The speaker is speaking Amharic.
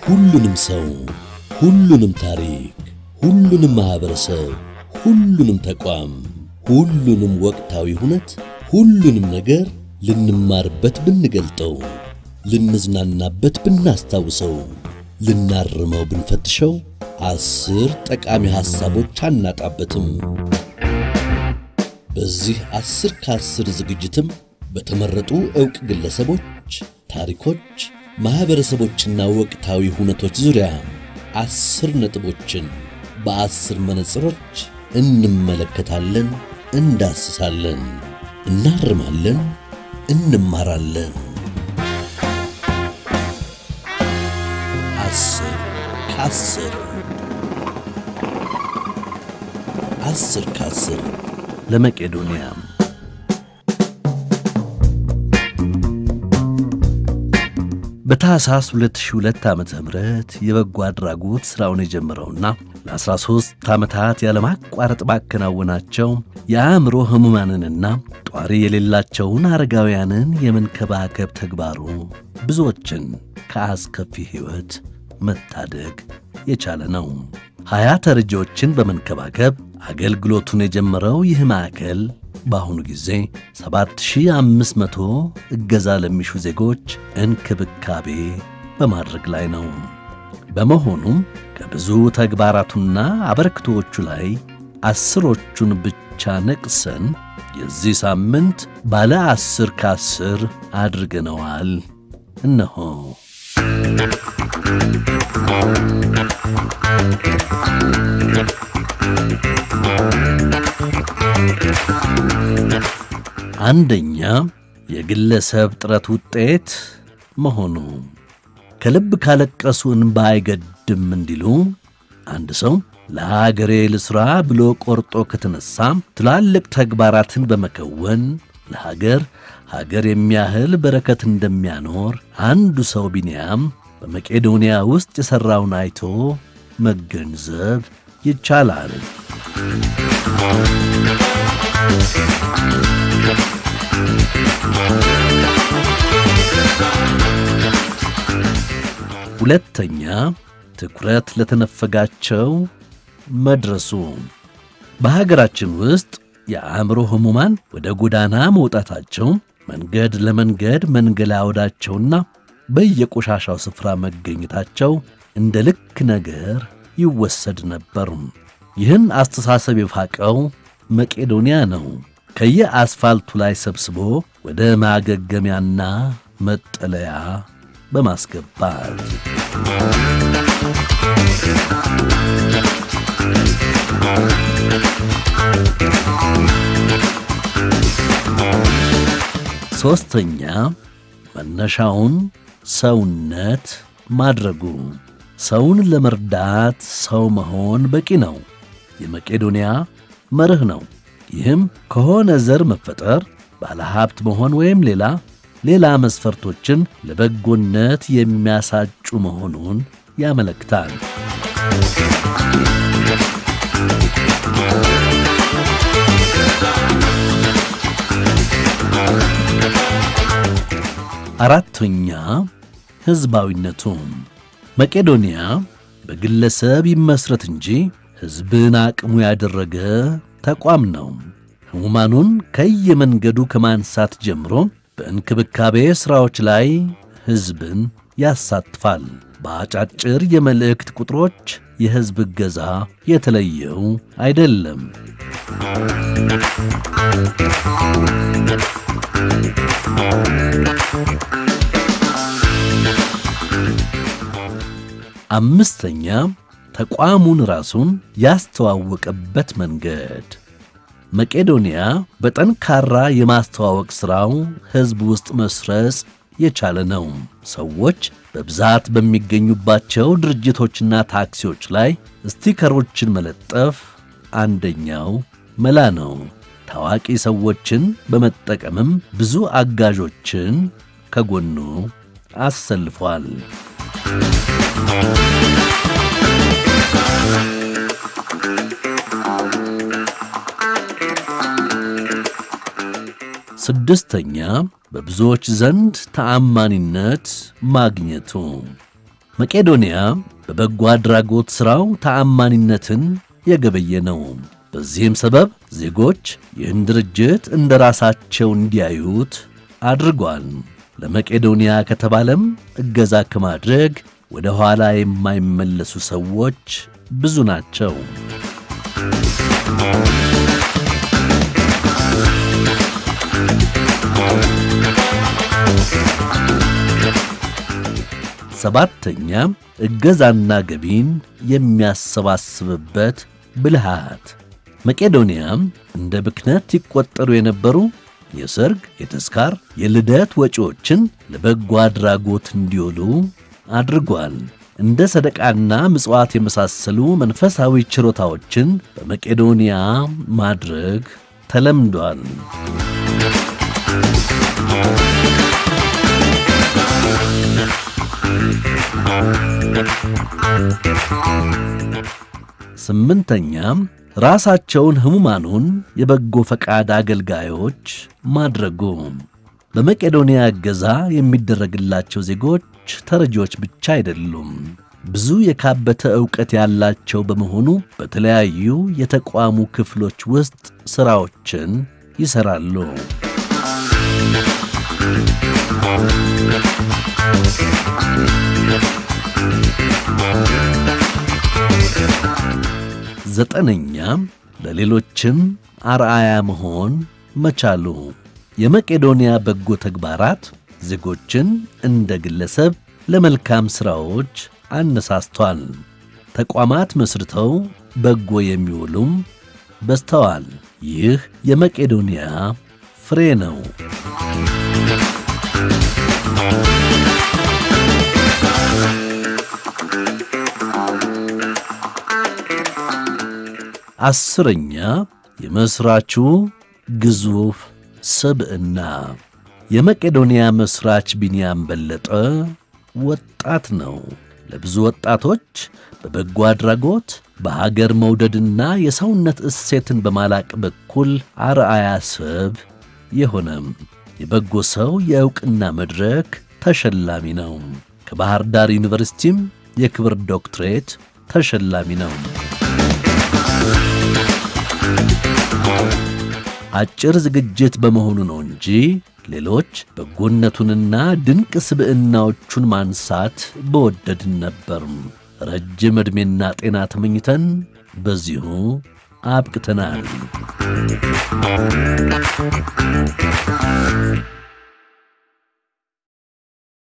ሁሉንም ሰው፣ ሁሉንም ታሪክ፣ ሁሉንም ማህበረሰብ፣ ሁሉንም ተቋም፣ ሁሉንም ወቅታዊ ሁነት፣ ሁሉንም ነገር ልንማርበት ብንገልጠው፣ ልንዝናናበት ብናስታውሰው፣ ልናርመው ብንፈትሸው አስር ጠቃሚ ሐሳቦች አናጣበትም። በዚህ አስር ከአስር ዝግጅትም በተመረጡ ዕውቅ ግለሰቦች፣ ታሪኮች፣ ማኅበረሰቦችና ወቅታዊ ሁነቶች ዙሪያ አስር ነጥቦችን በአስር መነጽሮች እንመለከታለን፣ እንዳስሳለን፣ እናርማለን፣ እንማራለን። አስር ከአስር አስር ከአስር ለመቄዶንያ በታህሳስ 2002 ዓመተ ምህረት የበጎ አድራጎት ሥራውን የጀመረውና ለ13 ዓመታት ያለማቋረጥ ባከናወናቸው የአእምሮ ሕሙማንንና ጧሪ የሌላቸውን አረጋውያንን የመንከባከብ ተግባሩ ብዙዎችን ከአስከፊ ሕይወት መታደግ የቻለ ነው። ሀያ ተረጂዎችን በመንከባከብ አገልግሎቱን የጀመረው ይህ ማዕከል በአሁኑ ጊዜ 7500 እገዛ ለሚሹ ዜጎች እንክብካቤ በማድረግ ላይ ነው። በመሆኑም ከብዙ ተግባራቱና አበርክቶዎቹ ላይ አስሮቹን ብቻ ነቅሰን የዚህ ሳምንት ባለ አስር ከአስር አድርገነዋል። እነሆ አንደኛ የግለሰብ ጥረት ውጤት መሆኑ ከልብ ካለቀሱ እንባ አይገድም እንዲሉ አንድ ሰው ለሀገሬ ልሥራ ብሎ ቆርጦ ከተነሳ ትላልቅ ተግባራትን በመከወን ለሀገር ሀገር የሚያህል በረከት እንደሚያኖር አንዱ ሰው ቢንያም በመቄዶንያ ውስጥ የሠራውን አይቶ መገንዘብ ይቻላል። ሁለተኛ ትኩረት ለተነፈጋቸው መድረሱ። በሀገራችን ውስጥ የአእምሮ ሕሙማን ወደ ጎዳና መውጣታቸው መንገድ ለመንገድ መንገላወዳቸውና በየቆሻሻው ስፍራ መገኘታቸው እንደ ልክ ነገር ይወሰድ ነበር። ይህን አስተሳሰብ የፋቀው መቄዶንያ ነው። ከየአስፋልቱ ላይ ሰብስቦ ወደ ማገገሚያና መጠለያ በማስገባት ሦስተኛ መነሻውን ሰውነት ማድረጉ። ሰውን ለመርዳት ሰው መሆን በቂ ነው። የመቄዶንያ መርህ ነው። ይህም ከሆነ ዘር መፈጠር፣ ባለሀብት መሆን ወይም ሌላ ሌላ መስፈርቶችን ለበጎነት የሚያሳጩ መሆኑን ያመለክታል። አራተኛ ሕዝባዊነቱ። መቄዶንያ በግለሰብ ይመስረት እንጂ ሕዝብን አቅሙ ያደረገ ተቋም ነው። ሕሙማኑን ከየመንገዱ ከማንሳት ጀምሮ በእንክብካቤ ሥራዎች ላይ ሕዝብን ያሳትፋል። በአጫጭር የመልእክት ቁጥሮች የሕዝብ እገዛ የተለየው አይደለም። አምስተኛ ተቋሙን ራሱን ያስተዋወቀበት መንገድ መቄዶንያ በጠንካራ የማስተዋወቅ ሥራው ሕዝብ ውስጥ መስረጽ የቻለ ነው። ሰዎች በብዛት በሚገኙባቸው ድርጅቶችና ታክሲዎች ላይ ስቲከሮችን መለጠፍ አንደኛው መላ ነው። ታዋቂ ሰዎችን በመጠቀምም ብዙ አጋዦችን ከጎኑ አሰልፏል። ስድስተኛ በብዙዎች ዘንድ ተአማኒነት ማግኘቱ መቄዶንያ በበጎ አድራጎት ሥራው ተአማኒነትን የገበየ ነው። በዚህም ሰበብ ዜጎች ይህን ድርጅት እንደ ራሳቸው እንዲያዩት አድርጓል። ለመቄዶንያ ከተባለም እገዛ ከማድረግ ወደ ኋላ የማይመለሱ ሰዎች ብዙ ናቸው። ሰባተኛ እገዛና ገቢን የሚያሰባስብበት ብልሃት። መቄዶንያም እንደ ብክነት ይቆጠሩ የነበሩ የሰርግ፣ የተስካር፣ የልደት ወጪዎችን ለበጎ አድራጎት እንዲውሉ አድርጓል። እንደ ሰደቃና ምጽዋት የመሳሰሉ መንፈሳዊ ችሮታዎችን በመቄዶንያ ማድረግ ተለምዷል። ስምንተኛም ራሳቸውን ሕሙማኑን የበጎ ፈቃድ አገልጋዮች ማድረጉ። በመቄዶንያ እገዛ የሚደረግላቸው ዜጎች ተረጂዎች ብቻ አይደሉም። ብዙ የካበተ ዕውቀት ያላቸው በመሆኑ በተለያዩ የተቋሙ ክፍሎች ውስጥ ሥራዎችን ይሠራሉ። ዘጠነኛ ለሌሎችም አርአያ መሆን መቻሉ። የመቄዶንያ በጎ ተግባራት ዜጎችን እንደ ግለሰብ ለመልካም ሥራዎች አነሳስቷል። ተቋማት መስርተው በጎ የሚውሉም በዝተዋል። ይህ የመቄዶንያ ፍሬ ነው። አስረኛ የመሥራቹ ግዙፍ ስብዕና። የመቄዶንያ መሥራች ቢንያም በለጠ ወጣት ነው። ለብዙ ወጣቶች በበጎ አድራጎት በሀገር መውደድና የሰውነት እሴትን በማላቅ በኩል አርአያ ሰብ የሆነም የበጎ ሰው የዕውቅና መድረክ ተሸላሚ ነው። ከባሕር ዳር ዩኒቨርሲቲም የክብር ዶክትሬት ተሸላሚ ነው። አጭር ዝግጅት በመሆኑ ነው እንጂ ሌሎች በጎነቱንና ድንቅ ስብዕናዎቹን ማንሳት በወደድን ነበር። ረጅም ዕድሜና ጤና ተመኝተን በዚሁ አብቅተናል።